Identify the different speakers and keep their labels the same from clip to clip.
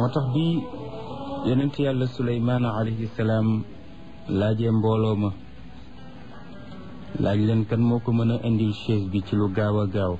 Speaker 1: moo tax bi yonent yàlla suleymaan alayhi salaam laajee mbooloo ma laaj leen kan moo ko mën a indil chaise bi ci lu gaaw a gaaw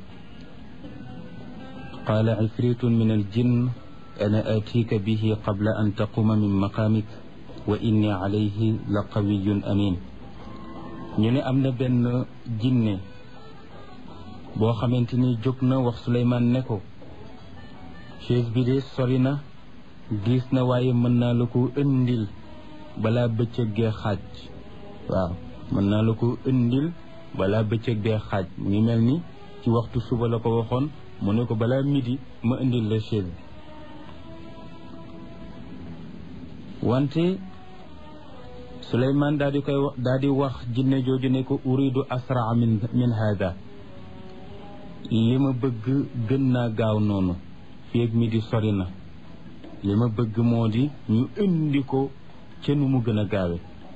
Speaker 1: qaala ifritun min al jinn ana atika bihi qabla an taquma min maqaamik wa inni alayhi la qawiyun amin ñu ne am na benn jinne boo xamante ni jóg na wax Suleymaan ne ko chaise bi de sori na diis na waaye mën naa la ko indil balaa bëccëg gee xaaj waaw mën naa la ko indil balaa bëccëg gee xaaj mu ngi mel ni ci waxtu suba la ko waxoon mu ne ko balaa midi ma indil la chaise wante Suleymaan daal di koy daal di wax jinne jooju ne ko uridu asraa min min hada li ma bëgg gën naa gaaw noonu fii ak midi sori na li ma bëgg moo di ñu indi ko ca nu mu gën a gaawe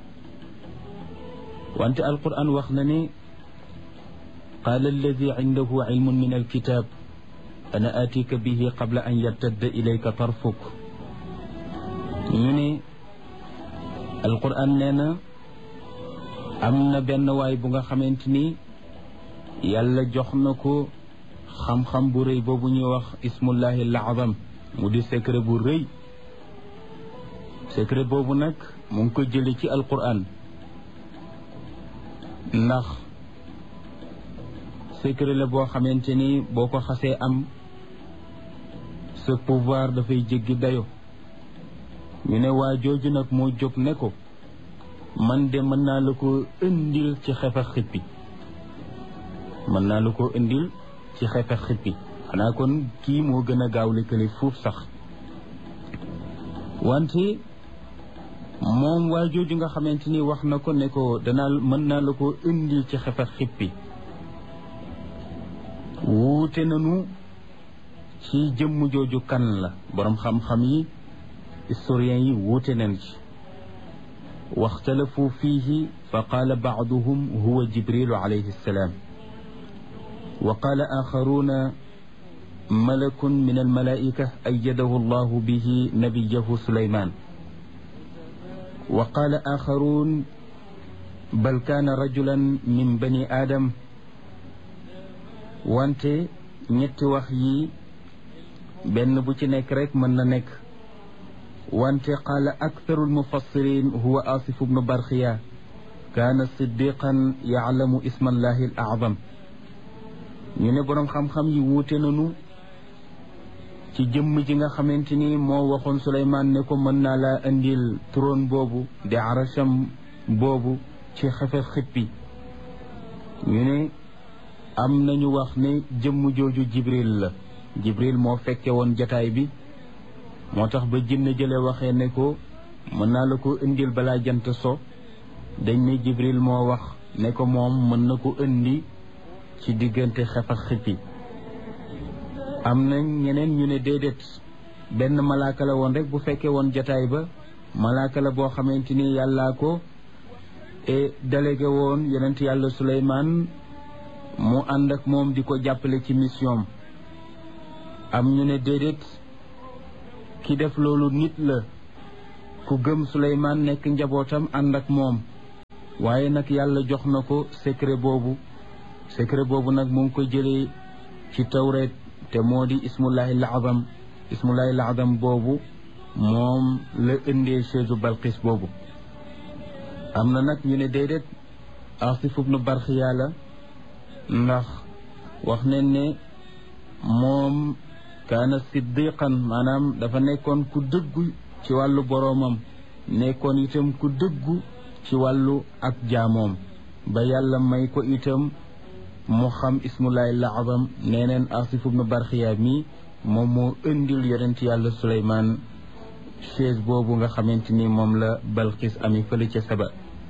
Speaker 1: wante alquran wax na ne qaala alladi indahu ilmun min alkitab ana atika bihi qabla an yartadda ilayka tarfuk ñu ne alquran nee na am na benn waay bu nga xamante ni yàlla jox na ko xam-xam bu rëy boobu ñuy wax ismullahi al-azam mu di secret bu rëy secret boobu nag mu ngi ko jële ci alquran ndax secret la boo xamante ni boo ko xasee am sa pouvoir dafay jéggi dayo ñu ne waa jooju nag moo jóg ne ko man de mën naa la ko indil ci xefa xippi mën naa la ko indil ci xefa xippi xanaa kon kii moo gën a gaaw lëkkale fuuf sax wante moom waa jooju nga xamante ni wax na ko ne ko danaa mën naa la ko indil ci xefa xippi wuute nanu ci jëmm jooju kan la boroom xam-xam yi historiens yi wuute nañ ci waxtalafu fiihi fa qaala baaduhum huwa jibrilu alayhi salaam wa qaala axaruuna malakun min almalaika ayyadahu allahu bihi nabiyahu suleyman wa qaala axaruun bal kaana rajulan min bani aadam wante ñetti wax yi benn bu ci nekk rek mën na nekk wante qaala aktharu almufassirin huwa asif bnu barxiya kaana siddiqan yaclamu isma allahi al acdam ñu ne boroom xam-xam yi wuute nañu ci jëmm ji nga xamante ni moo waxoon Suleymaan ne ko mën naa laa indil trône boobu di arasham boobu ci xefe xippi ñu ne am nañu wax ne jëmm jooju jibril la jibril moo fekke woon jataay bi moo tax ba jinne jële waxee ne ko mën naa la ko indil balaa jant so dañ ne jibril moo wax ne ko moom mën na ko indi ci diggante xef ak xippi am na ñeneen ñu ne déedéet benn malaaka la woon rek bu fekkee woon jataay ba malaaka la boo xamante ni yàllaa ko e délégué woon yonent yàlla Suleymaan mu ànd ak moom di ko jàppale ci mission am ñu ne déedéet ki def loolu nit la ku gëm Suleymaan nekk njabootam ànd ak moom waaye nag yàlla jox na ko secret boobu secret boobu nag mu ngi ko jëlee ci tawreet te moo di ismullahi laazam ismullahi laazam boobu moom la indee chaise balqis boobu am na nag ñu ne déedéet asif ibnu barxiya la ndax wax nañ ne moom kaana siddiqan maanaam dafa nekkoon ku dëggu ci wàllu boroomam nekkoon itam ku dëggu ci wàllu ak jaamoom ba yàlla may ko itam mu xam ismullahi laazam nee neen asif ibnu barxiya mi moom moo indil yonent yàlla suleymaan chaise boobu nga xamante ni moom la balqis ami fële ca saba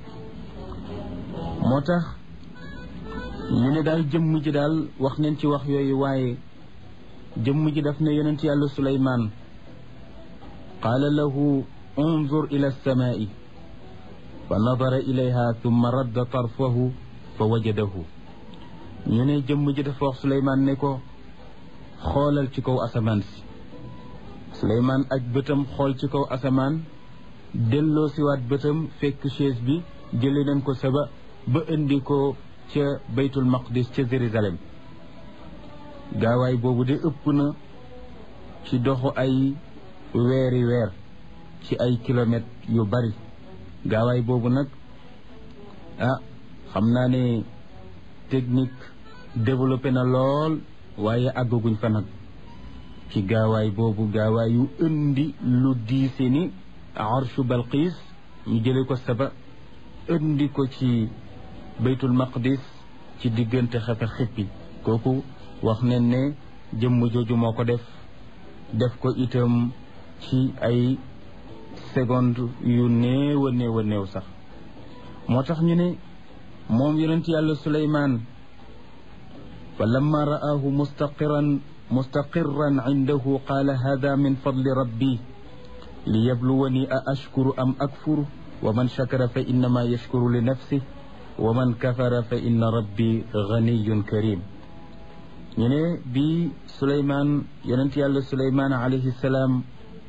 Speaker 1: moo tax ñu ne daal jëmm ji daal wax nañ ci wax yooyu waaye jëmm ji daf ne yonent yàlla suleymaan qaala lahu unzur ila alsamaai fa nadara ilayha thumma radda tarfahu fa wajadahu ñu ne jëmm ji dafa wax suleymaan ne ko xoolal ci kaw asamaan si suleymaan aj bëtam xool ci kaw asamaan delloo siwaat bëtam fekk chaise bi jële nañ ko saba ba indi ko ca baytul maqdis ca Jérusalem gaawaay boobu de ëpp na ci doxu ay weeri weer ci ay kilomètres yu bari gaawaay boobu nag ah xam naa ne technique développé na lool waaye àggaguñ fa nag ci gaawaay boobu gaawaay yu indi lu diise ni arshu balqiis ñu jële ko saba indi ko ci baytul maqdis ci diggante xefe xippi kooku wax ne ne jëmm jooju moo ko def def ko itam ci ay seconde yu néew a néew a néew sax moo tax ñu ne moom yonent yàlla suleymaan fa lamma ra'aahu mustaqiran mustaqirran indahu qaala hada min fadli rabbi li yabluwani a ashkuru am akfuru wa man shakara fa innama yashkuru li nafsih wa man kafara fa inna rabbi ganiyun karim ñu ne bi suleymaan yonent yàlla suleymaan alayhi salaam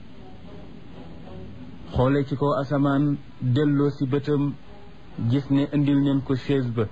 Speaker 1: xoole ci kaw asamaan delloo si bëtam gis ne indil neen ko chaise ba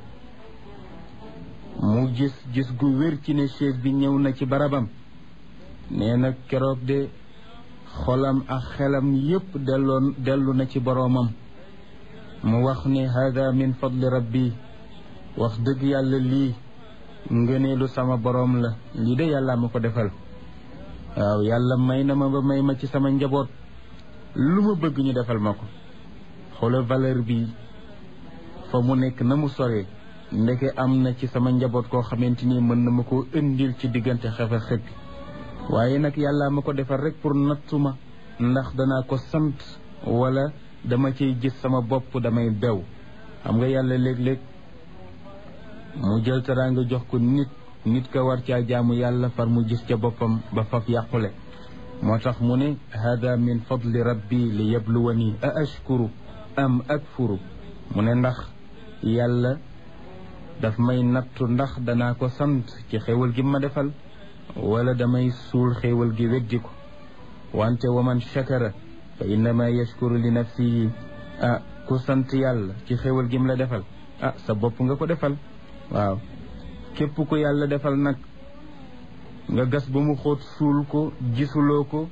Speaker 1: mu gis gis gu wér ci ne chaise bi ñëw na ci barabam nee na keroog de xolam ak xelam yépp delloon dellu na ci boroomam mu wax ne hada min fadli rabbi wax dëgg yàlla lii ngëneelu sama boroom la lii de yàlla ma ko defal waaw yàlla may na ma ba may ma ci sama njaboot lu ma bëgg ñu defal ma ko xoola valeur bi fa mu nekk na mu soree ndeke am na ci sama njaboot koo xamante ni mën na ma koo indil ci diggante xefe xëpp waaye nag yàlla ma ko defal rek pour nattu ma ndax danaa ko sant wala dama ciy gis sama bopp damay bew xam nga yàlla léeg-léeg mu jël teraanga jox ko nit nit ka war caa jaamu yàlla far mu gis ca boppam ba faf yàqule moo tax mu ne hada min fadli rabbi li yabluwani a ashkuru am akfuru mu ne ndax yàlla daf may nattu ndax danaa ko sant ci xéewal gi ma defal wala damay suul xéewal gi weddi ko wante wa man shakara fa innama yashkuru li nafsihi ah ku sant yàlla ci xéewal gi mu la defal ah sa bopp nga ko defal waaw képp ku yàlla defal nag nga gas ba mu xóot suul ko gisuloo ko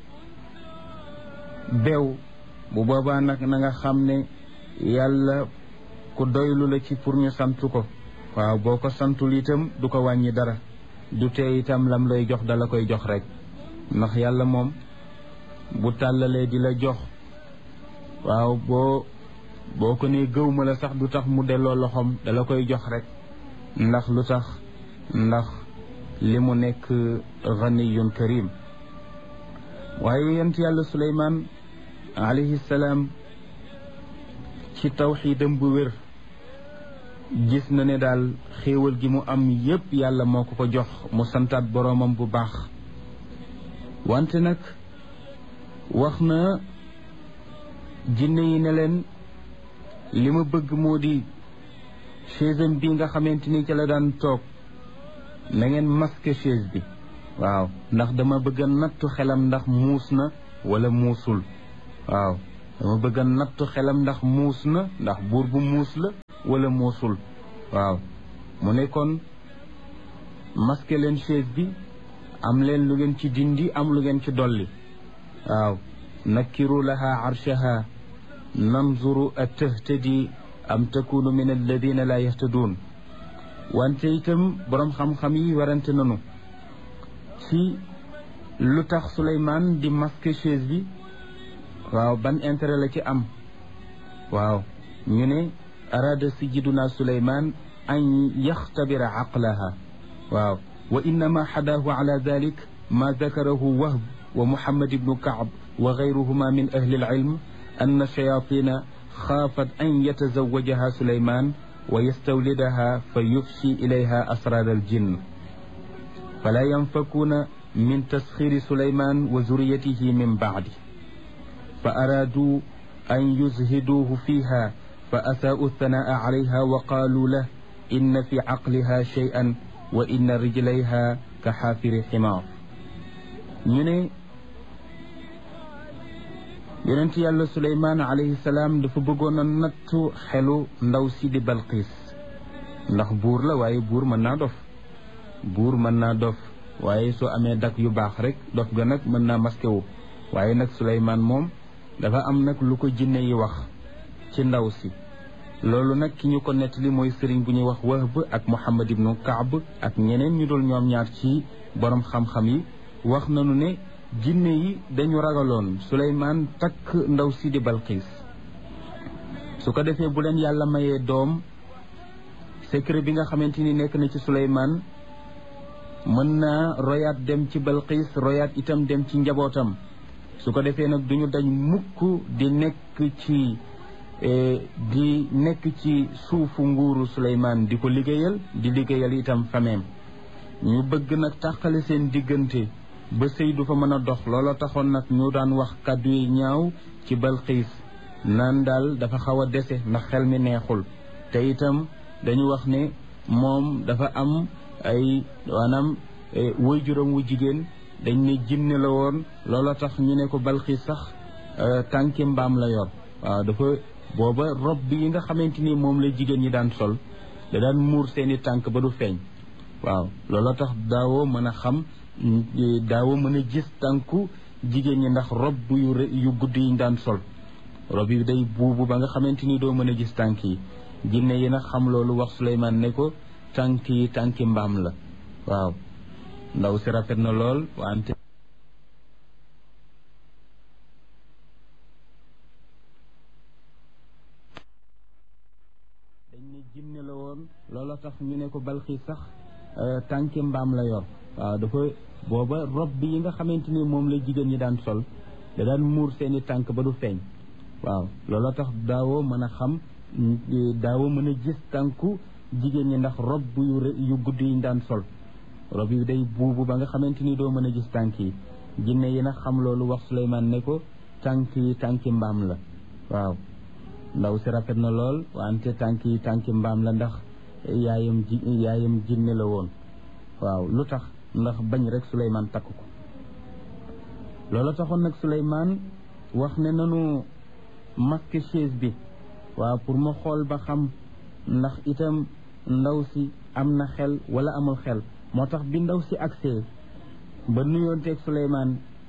Speaker 1: bew bu boobaa nag na nga xam ne yàlla ku doylu la ci pour ñu sant ko waaw boo ko santul itam du ko wàññi dara du tee itam lam lay jox dala koy jox rek ndax yàlla moom bu tàllalee di la jox waaw boo boo ko nee gëw ma la sax du tax mu delloo loxoom dala koy jox rek ndax lu tax ndax li mu nekk ganiyun karim waaye yent yàlla suleymaan alayhi salaam ci tawxiidam bu wér gis na ne daal xéewal gi mu am yépp yàlla moo ko ko jox mu santaat boroomam bu baax wante nag wax na jinne yi ne leen li ma bëgg moo di chaise bi nga xamante ni ca la daan toog na ngeen masque chaise bi waaw ndax dama bëgg a nattu xelam ndax muus na wala muusul waaw dama bëgg a nattu xelam ndax muus na ndax buur bu muus la wala muusul waaw mu ne kon masque leen chaise bi am leen lu ngeen ci dindi am lu ngeen ci dolli waaw nakkiru laha arshaha nanzuru a tahtadi am takunu min alladina la yahtaduun wante itam boroom xam-xam yi warante nanu ci lu tax Souleymane di masque chaise bi waaw ban intérêt la ci am waaw ñu ne araada sajiduna Souleymane an yaxtabira aqlaha waaw wa innama xadaahu ala dalik ma dakarahu wahb wa muhammad ibnu kaab wa gayruhuma min ahli alilm anna shayatina xaafat an yatazawajaha Souleymane wa yastawlidaha fa yufshi ilayha asrar aljinn fala yanfakuuna min tasxiri Souleymane wa zuriyatihi min bacdi fa araaduu an yuzhiduuhu fiiha fa asaa'u thanaa'a calayha wa qaaluu lahu inna fi caqliha shay'an wa inna rijlayha ka xaafiri ximaar ñu ne yonent yàlla suleymaan alayhi salaam dafa bëggoon a nattu xelu ndaw si di balqiis ndax buur la waaye buur mën naa dof buur mën naa dof waaye soo amee dak yu baax rek dof ga nag mën naa masqué wu waaye nag suleymaan moom dafa am nag lu ko jinne yi wax ci ndaw si loolu nag ki ñu ko nettali mooy sëriñ bu ñuy wax Wahb ak Muhammad ibnu Kaab ak ñeneen ñu dul ñoom ñaar ci borom xam-xam yi wax nañu ne jinne yi dañu ragaloon Suleymaan takk ndaw si di Balqiis su ko defee bu leen yàlla mayee doom secret bi nga xamante ni nekk na ci Suleymaan mën naa royaat dem ci Balqiis royaat itam dem ci njabootam su ko defee nag duñu dañ mukk di nekk ci di nekk ci suufu nguuru Suleymaan di ko liggéeyal di liggéeyal itam fameem ñu bëgg nag tàqale seen diggante ba sëy du fa mën a dox looloo taxoon nag ñu daan wax kàddu yi ñaaw ci Balqiis naan daal dafa xaw a dese ndax xel mi neexul te itam dañu wax ne moom dafa am ay maanaam waajuram wu jigéen dañ ne jinne la woon looloo tax ñu ne ko Balqiis sax tànki mbaam la yor waaw dafa booba rob bi yi nga xamante ni moom la jigéen ñi daan sol da daan muur seeni tànk ba du feeñ waaw looloo tax daawoo mën a xam daawoo mën a gis tànku jigéen ñi ndax rob yu yu gudd yi ñu daan sol rob yi day buubu ba nga xamante ni doo mën a gis tànk yi jinne yi nag xam loolu wax Suleymaan ne ko tànk yi tànki mbaam la waaw ndaw si rafet na lool wante dañ ne jinne la woon looloo tax ñu ne ko Balqiis sax tànki mbaam la yor waaw dafa booba rob bi yi nga xamante ni moom la jigéen ñi daan sol da daan muur seeni tànk ba du feeñ waaw looloo tax daawoo mën a xam daawoo mën a gis tànku jigéen ñi ndax rob yu yu gudd yi ñu daan sol rob yi day buubu ba nga xamante ni doo mën a gis tànk yi jinne yi nag xam loolu wax Suleymaan ne ko tànk yi tànki mbaam la waaw ndaw si rafet na lool wante tànk yi tànki mbaam la ndax yaayam ji yaayam jinne la woon waaw lu tax ndax bañ rek Suleymaan takk ko loolu taxoon nag Suleymaan wax ne nanu masque chaise bi waaw pour ma xool ba xam ndax itam ndaw si am na xel wala amul xel moo tax bi ndaw si agsee ba nuyoonteeg Suleymaan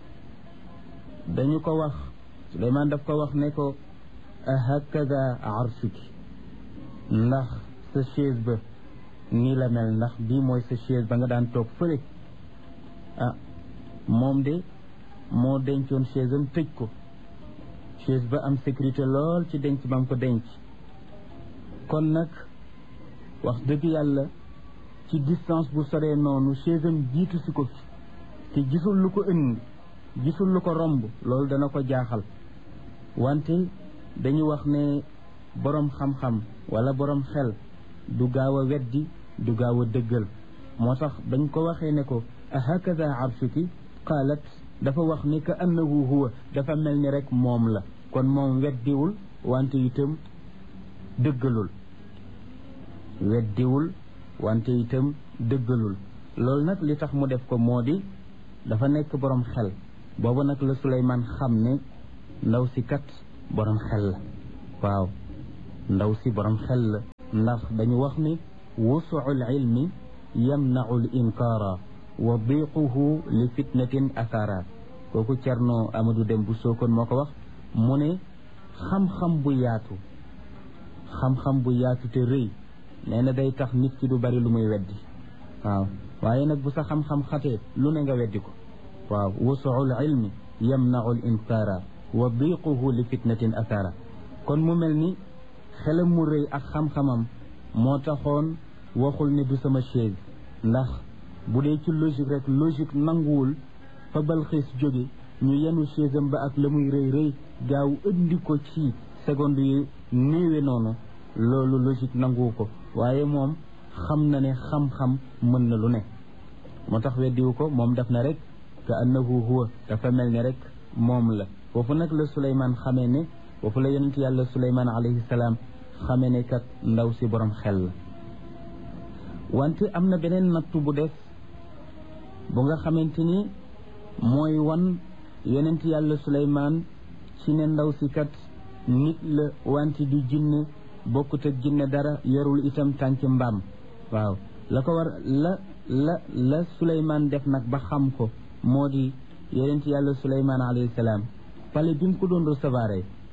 Speaker 1: dañu ko wax Suleymaan daf ko wax ne ko hakada arshuki ndax sa chaise ba nii la mel ndax bii mooy sa chaise ba nga daan toog fële ah moom de moo dencoon chaise am tëj ko chaise ba am sécurité lool ci denc ba mu ko denc kon nag wax dëgg yàlla ci distance bu soree noonu chaise am jiitu si ko fi te gisul lu ko ënd gisul lu ko romb loolu dana ko jaaxal wante dañu wax ne boroom xam-xam wala boroom xel du gaaw a weddi du gaaw a dëggal moo tax bañ ko waxee ne ko ahakada arshuki qaalat dafa wax ni ka annahu huwa dafa mel ni rek moom la kon moom weddiwul wante itam dëggalul weddiwul wante itam dëggalul loolu nag li tax mu def ko moo di dafa nekk boroom xel boobu nag la Suleymaan xam ne ndaw si kat boroom xel la waaw ndaw si boroom xel la ndax dañu wax ni wusuul ilmi yamnau l inkaara wa diquhu li fitnatin athara kooku Cerno Amadou Dem bu Sokone moo ko wax mu ne xam-xam bu yaatu xam-xam bu yaatu te rëy nee na day tax nit ki du bari lu muy weddi waaw waaye nag bu sa xam-xam xatee lu ne nga weddi ko waaw wusuul ilmi yamnau l inkaara wa diquhu li fitnatin athara kon mu mel ni xelam mu rëy ak xam-xamam moo taxoon waxul ne du sama chaise ndax bu dee ci logique rek logique nanguwul fa Balxiis jóge ñu yenu chaise am ba ak la muy rëy rëy gaaw indi ko ci seconde yu néewe noonu loolu logique nanguwu ko waaye moom xam na ne xam-xam mën na lu ne moo tax weddiwu ko moom def na rek ka annahu huwa dafa mel ni rek moom la foofu nag la Suleymaan xamee ne foofu la yonent yàlla Suleymaan alayhi salaam xamee ne kat ndaw si borom xel la wante am na beneen nattu bu def bu nga xamante ni mooy wan yonent yàlla Suleymaan ci ne ndaw si kat nit la wante du jinne bokkut ak jinne dara yorul itam tànk mbaam waaw la ko war la la la Suleymaan def nag ba xam ko moo di yonent yàlla Suleymaan alayhi salaam pale bi mu ko doon recevoir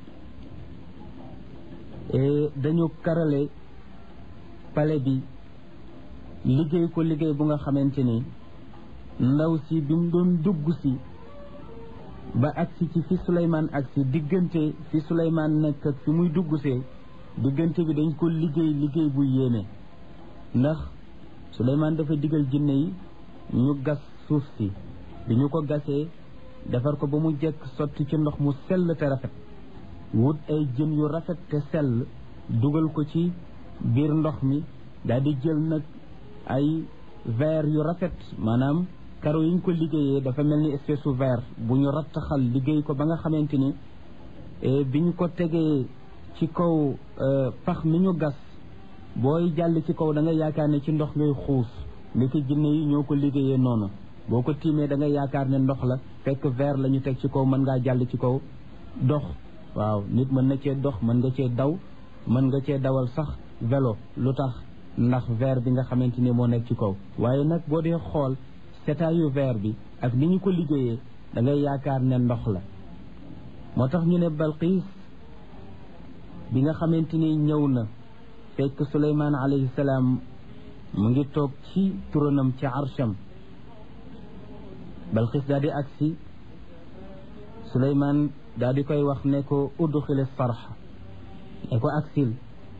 Speaker 1: dañu karale pale bi liggéey ko liggéey bu nga xamante ni ndaw si bi mu doon dugg si ba agsi ci fi Suleymaan agsi diggante fi Suleymaan nekk ak fi muy dugg see diggante bi dañ ko liggéey liggéey bu yéeme ndax Suleymaan dafa digal jinne yi ñu gas suuf si bi ñu ko gasee defar ko ba mu jekk sotti ci ndox mu sell te rafet wut ay jën yu rafet te sell dugal ko ci biir ndox mi daal di jël nag ay verre yu rafet maanaam karo yi ñu ko liggéeyee dafa mel ni espèce u verre bu ñu rattaxal liggéey ko ba nga xamante ni bi ñu ko tegee ci kaw pax mi ñu gas booy jàll ci kaw da nga yaakaar ne ci ndox ngay xuus ndiki jinne yi ñoo ko liggéeyee noonu boo ko tiimee da nga yaakaar ne ndox la fekk verre la ñu teg ci kaw mën ngaa jàll ci kaw dox waaw nit mën na cee dox mën nga cee daw mën nga cee dawal sax vélo lu tax ndax verre bi nga xamante ni moo nekk ci kaw waaye nag boo dee xool setaayu verre bi ak ni ñu ko liggéeyee da ngay yaakaar ne ndox la moo tax ñu ne Balqiis bi nga xamante ni ñëw na fekk Suleymaan alayhi salaam mu ngi toog ci turanam ci arsham Balqiis daal di agsi Suleymaan daal di koy wax ne ko udxili sarxa ne ko aksil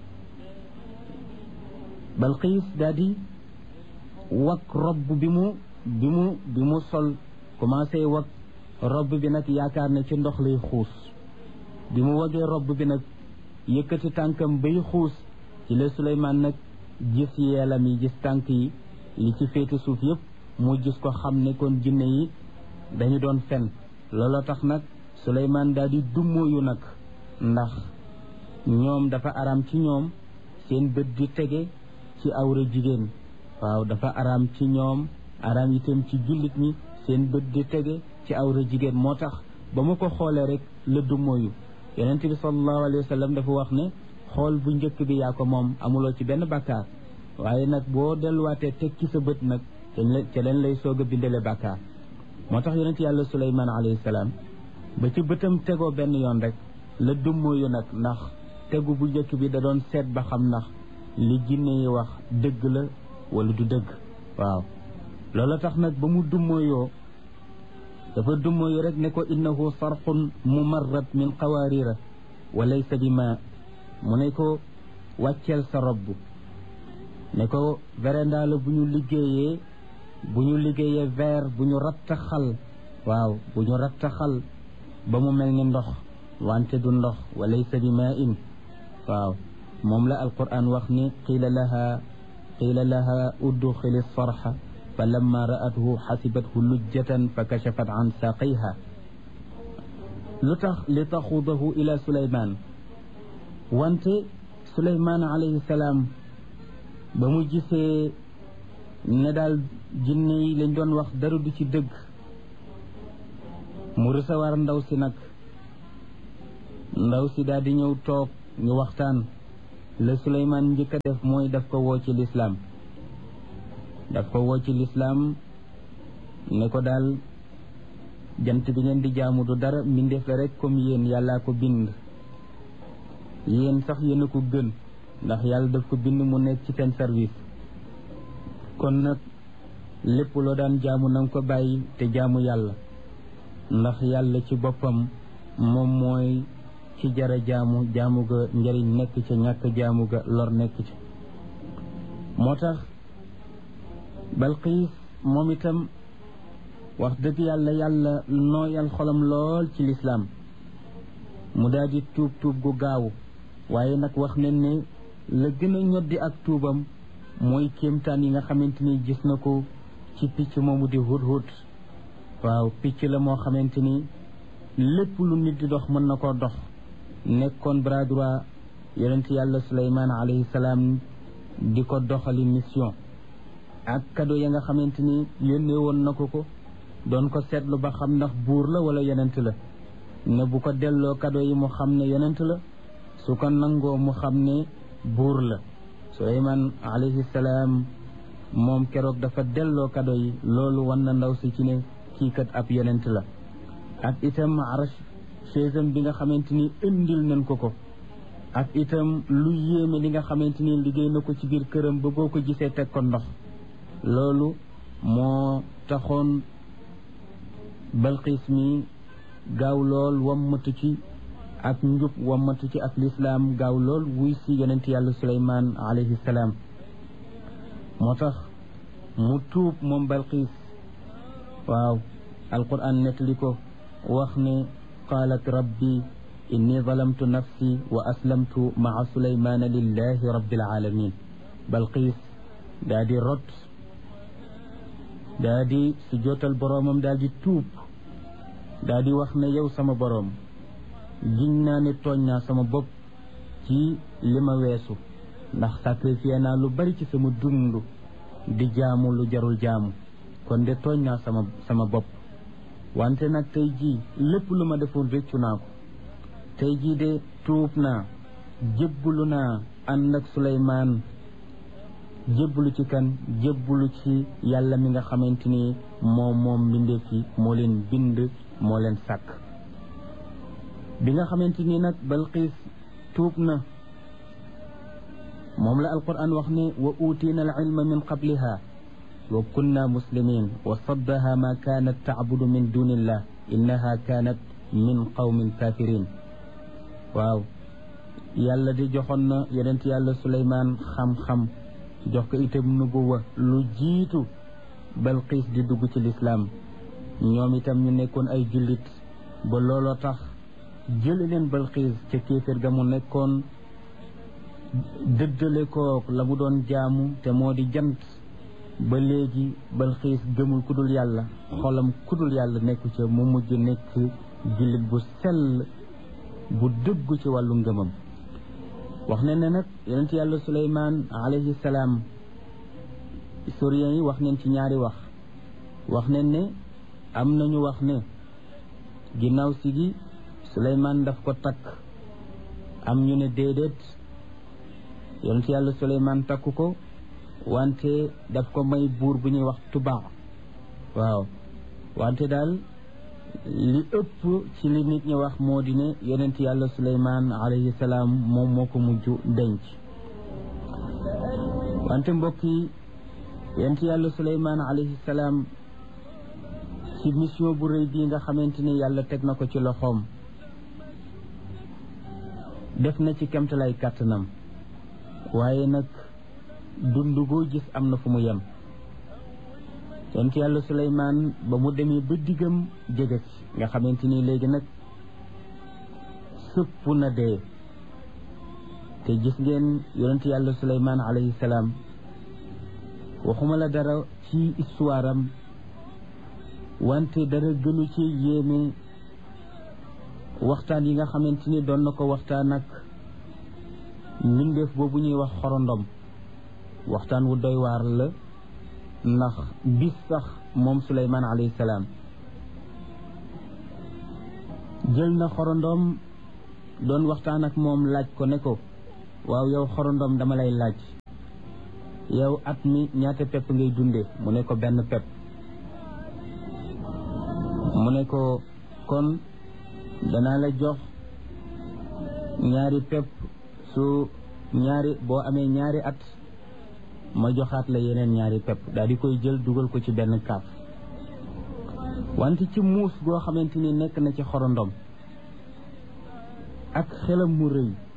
Speaker 1: Balqiis daal di wak robb bi mu bi mu bi mu sol commencé wak robb bi nag yaakaar ne ci ndox lay xuus bi mu wagee robb bi nag yëkkati tànkam bay xuus ci la Suleymaan nag gis yeelam yi gis tànk yi li ci féete suuf yëpp mu gis ko xam ne kon jinne yi dañu doon fen looloo tax nag Suleymaan daal di dummóoyu nag ndax ñoom dafa araam ci ñoom seen bët di tege ci awra jigéen waaw dafa araam ci ñoom araam itam ci jullit ñi seen bët di tege ci awra jigéen moo tax ba mu ko xoolee rek la dummóoyu yonent bi sallallahu alayhi wa sallam dafa wax ne xool bu njëkk bi yaa ko moom amuloo ci benn bàkkaar waaye nag boo delluwaatee teg ci sa bët nag ca leen lay soog a bindale bàkkaar moo tax yonent yàlla suleymaan alayhi salaam ba ci bëtam tegoo benn yoon rek la dummóoyu nag ndax tegu bu njëkk bi da doon seet ba xam ndax li jinne yi wax dëgg la wala du dëgg waaw loolu tax nag ba mu dummóoyoo dafa dummóoyu rek ne ko innahu sarxun mumarrad min qawaarira wa laysa bi ma mu ne ko wàcceel sa robb ne ko véranda la bu ñu liggéeyee bu ñu liggéeyee verre bu ñu rattaxal waaw bu ñu rattaxal ba mu mel ni ndox wante du ndox wa laysa bi ma in waaw moom la alquran wax ni qiila laha qiila laha udxili sarxa fa lamma ra'athu xasibathu lujjatan fa kachafat an saaqayha lu tax li taxudahu ila suleyman wante suleyman alayhi salaam ba mu gisee ne daal jinne yi lañ doon wax dara du ci dëgg mu recevoir ndaw si nag ndaw si daal di ñëw toog ñu waxtaan la suleyman njëkk a def mooy daf ko woo ci lislaam daf ko woo ci lislaam ne ko daal jant bi ngeen di jaamu du dara mbindeef la rek comme yéen yàllaa ko bind yéen sax yéen a ko gën ndax yàlla daf ko bind mu nekk ci seen service kon nag lépp loo daan jaamu na nga ko bàyyi te jaamu yàlla ndax yàlla ci boppam moom mooy ci jara jaamu jaamu ga njëriñ nekk ca ñàkk jaamu ga lor nekk ca moo tax Balqiis moom itam wax dëgg yàlla yàlla nooyal xolam lool ci lislaam mu daal di tuub tuub gu gaaw waaye nag wax nañ ne la gën a ñoddi ak tuubam mooy kéemtaan yi nga xamante ni gis na ko ci picc moomu di hudhud waaw picc la moo xamante ni lépp lu nit di dox mën na koo dox nekkoon bras droit yonent yàlla suleymaan alayhi salaam di ko doxali mission ak kado ya nga xamante ni yónnee woon na ko ko doon ko seetlu ba xam ndax buur la wala yonent la ne bu ko delloo kado yi mu xam ne yonent la su ko nangoo mu xam ne buur la suleymaan alayhi salaam moom keroog dafa delloo kado yi loolu wan na ndaw si ci ne kii kat ab yonent la ak itam arash chaisam bi nga xamante ni indil nañ ko ko ak itam lu yéeme li nga xamante ni liggéey na ko ci biir këram ba boo ko gisee teg ko ndox loolu moo taxoon balxiis mi gaaw lool wammatu ci ak njub wammatu ci ak lislaam gaaw lool wuy si yonent yàlla suleymaan alayhi salaam moo tax mu tuub moom balxiis waaw alquran nettali ko wax ne qaalat rabbi inni zalamtu nafsi wa aslamtu maa suleymaana lillahi rabbil alamin balxiis daa di rot daa di su jootal boroomam daal di tuub daa di wax ne yow sama boroom giñ naa ne tooñ naa sama bopp ci li ma weesu ndax sacrifié naa lu bari ci sama dund di jaamu lu jarul jaamu kon de tooñ naa sama sama bopp wante nag tey jii lépp lu ma defoon réccu naa ko tey jii de tuub naa jébbalu naa ànd ak Suleymaan jébbalu ci kan jébbalu ci yàlla mi nga xamante ni moom moom mbindeef yi moo leen bind moo leen sàkk bi nga xamante ni nag Balqiis tuub na moom la alquran wax ne wa uutiina al ilma min qabliha wa kunna muslimin wa saddaha ma kaanat tacbudu min dunillah innaha kaanat min qawmin kafirin waaw yàlla di joxoon na yonent yàlla suleymaan xam-xam jox ko itam nubuwa lu jiitu balqiis di dugg ci lislaam ñoom itam ñu nekkoon ay jullit ba looloo tax jële leen balqiis ca kéeféer ga mu nekkoon dëddale ko la mu doon jaamu te moo di jant ba léegi balxiis gëmul kudul yàlla xolam kudul yàlla nekku ca mu mujj nekk jullit bu sell bu dëggu ci wàllu ngëmam wax ne ne nag yonent yàlla suleymaan alayhi salaam historiens yi wax neen ci ñaari wax wax ne ne am nañu wax ne ginnaaw si gi suleymaan daf ko takk am ñu ne déedéet yonent yàlla suleymaan takk ko wante daf ko may buur bu ñuy wax tubaa waaw wante daal li ëpp ci li nit ñi wax moo di ne yonent yàlla suleymaan alayhi salaam moom moo ko mujj denc wante mbokk yi yonent yàlla suleymaan alayhi salaam ci mission bu rëy bii nga xamante ni yàlla teg na ko ci loxoom def na ci kemtalay kàttanam waaye nag dund goo gis am na fu mu yem yonent yàlla suleymaan ba mu demee ba diggam jege ci nga xamante ni léegi nag sëpp na dee te gis ngeen yonent yàlla suleymaan alayhi salaam waxuma la dara ci histoire am wante dara gënu ci yéeme waxtaan yi nga xamante ni doon na ko waxtaan ak mbindeef boobu ñuy wax xorondom waxtaan wu doy waar la ndax bis sax moom suleymaan alayhi salaam jël na xorondom doon waxtaan ak moom laaj ko ne ko waaw yow xorondom dama lay laaj yow at mi ñaata pepp ngay dunde mu ne ko benn pepp mu ne ko kon danaa la jox ñaari pepp su ñaari boo amee ñaari at ma joxaat la yeneen ñaari pepp daal di koy jël dugal ko ci benn kaaf wante ci muus goo xamante ni nekk na ci xorondom ak xelam mu rëy